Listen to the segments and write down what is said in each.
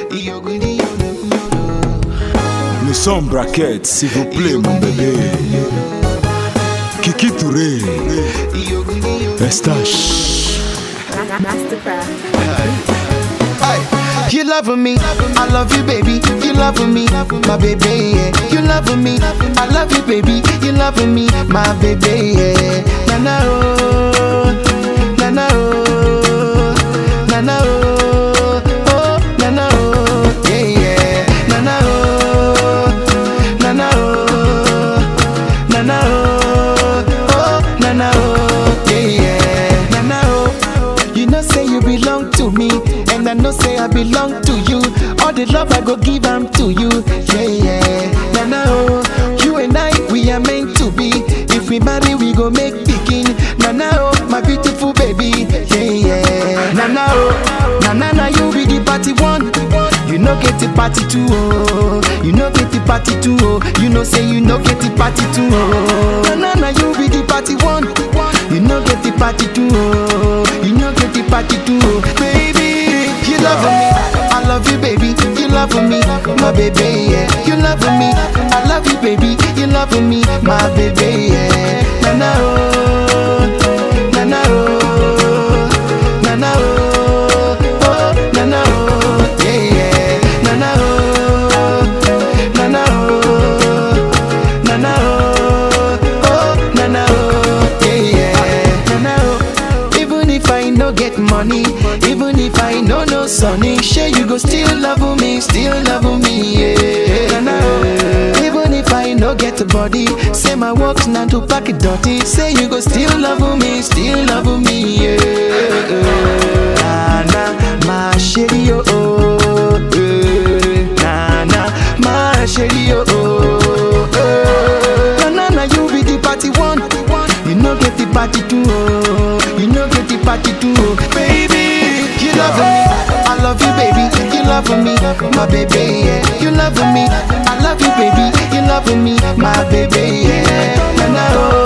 Nous sommes braquettes, s'il vous plaît, mon bébé. Kiki Touré, Estache. Mastercraft. You love me, I love you, baby. You love me, my baby. Yeah. You love me, I love you, baby. You love me, my baby. Yeah. Na na oh, na na oh, na na oh, oh na na oh, yeah yeah. Na na oh, na na oh, na na oh, oh na na oh, yeah yeah. Na na oh, you know say you belong to me, and I know say I belong to you. All the love I go give am to you, yeah yeah. Na na oh, you and I we are meant to be. If we marry, we go make pikin. Na na oh, my beautiful baby, yeah yeah. Na na oh, na na na you be the party one. You know get the party two oh, you know get the party two oh. You know say you know get the party two oh. Na na na you be the party one. You know get the party two oh, you know get the party two oh. Baby, you love me, I love you baby. You love me, my baby yeah. You love me, I love you baby. You love me, my baby yeah. Na na oh, na na oh, na na oh, oh na na oh, yeah yeah. Na na oh, na na oh, na na oh, oh na na oh, yeah yeah. Na na oh. Even if I no get money, even if I no no sunny, sure you go still love me, still love me, yeah. Na na oh. Even if I no get a body, say my work's not to pack it dirty, say you go still love me, still love me, yeah. Na na, my shady oh, oh, eh. na na, my shady oh, oh, eh. na na na you be the party one, you no get the party two, oh, you no get the party two, oh. baby, you love me, I love you, baby, you love me, my baby, yeah, you love me, I love you, baby, you love me, my baby, yeah, na na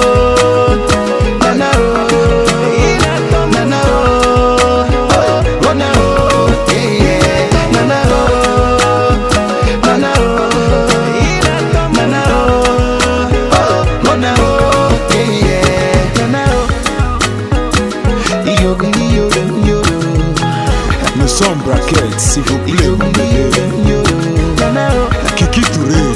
oh, na na oh, na na oh, oh, oh na oh, yeah, yeah, na na oh, na na oh, na na oh, oh, oh na oh, yeah, yeah, na na oh, yo yo yo Nous sommes braquettes, s'il vous plaît, yo mon bébé. yo, na na oh. Kiki Touré,